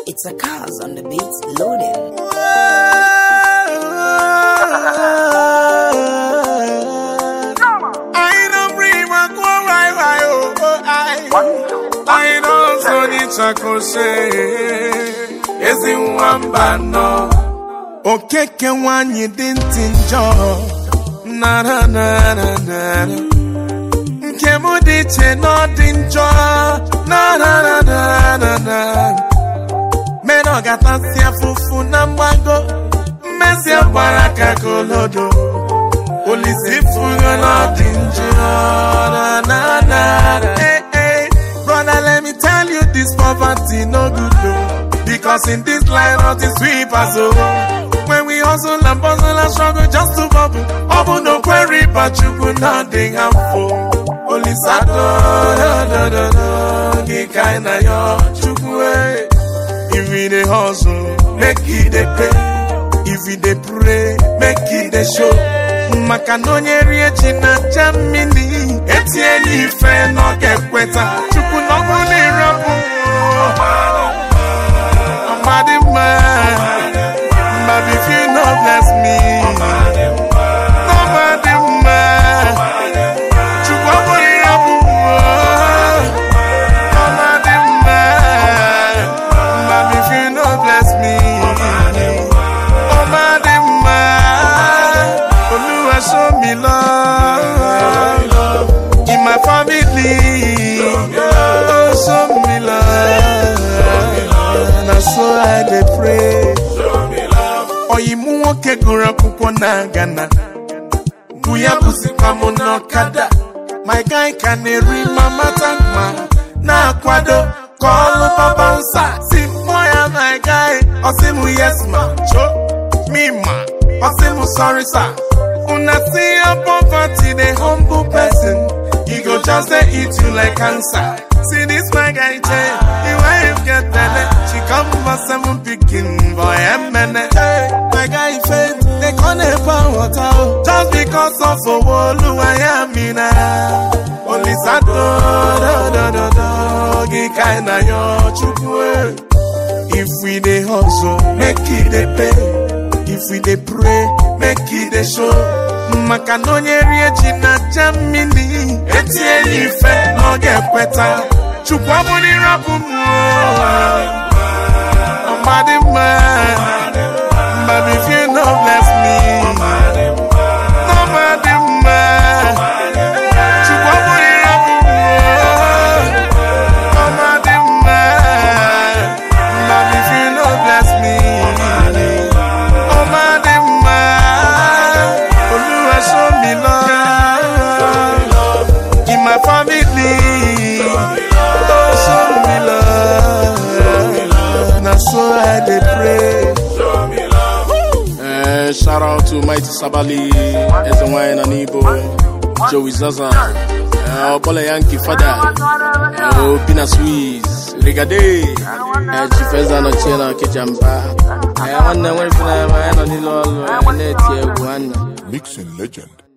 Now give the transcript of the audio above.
It's a cars on the beat loading. I don't bring my go right, right, oh, oh, I. I don't so need chakose. Ezi nwamba nọ. Okeke nwanyị dị ntị njọ. Na na na na na. Nke m dị iche na ọ dị njọ. Na na na na na na. Mere ọ gatasị afụfụ na mgbago. Mmezi gbara ka kolodo. Olisi fugo na dị njọ. Na na na. Hey, hey. Brother, let me tell you this poverty no good though. Because in this line of the sweepers, oh. When we hustle and bustle and struggle just to bubble. Bubble no query, but you could nothing harmful. Only sado, do, do, do, do. Get kind of your chukwe. If we dey hustle, make it dey pay. If we dey pray, make it dey show. Maka na onye rie ji na aja mmiri etiela ife na ọ ga-ekweta Chukwu na ọ bụrụ na ịrapụ ọmadị mma But if you no bless me ọmadị mma Chukwu ọ bụrụ ịrapụ ọmadị mma But if you no bless me ọmadị mma Olúwa show me love in my family. Oh, show me love. Na so I dey pray. Ọyịmụ nwoke gụrụ akwụkwọ na Ghana. Bụ ya bụzikwa m n'ọkada. My guy ka na-eri mama takma na-akwado ka ọlụ papa nsa. Si mmụọ ya my guy, ọ sị m yes ma, cho, me ma, ọ sị m sorry sir. Una see your poverty, the humble person. He go just dey eat you like cancer. See this my guy Jay, the wife get belle. She come for seven picking boy and mene. Hey, my guy faith, they can't pour water oh. just because of a wall I am in Only sado, do do do do, gi kinda yo chukwe. If we dey hustle, make it dey pay. If we dey pray, make it dey show. Maka na onye rie ji na aja mmiri etiela ife na ọ ga-ekweta. Chukwu abụrụ ịrapụ m ọmadị mma. But if you no bless me, ọmadị mma. Chukwu abụrụ ịrapụ m ọmadị mma. But if you no bless me, ọmadị mma. Olúwa show me love in my family. Oh, show me love. Na so I dey pray. Eh, shout out to Mighty Sabali, Eze Nwanyị na Nibo, Joey Zaza, eh, Ọbọla Yankee Fada, eh, Opina Swiss, Rigade, eh, Chief Eze anọchie na Okejamba. Eh, nwanne nwere ife na ya nọ n'ile ọlụ, eh, na-eti egwu nwanne. Mixing legend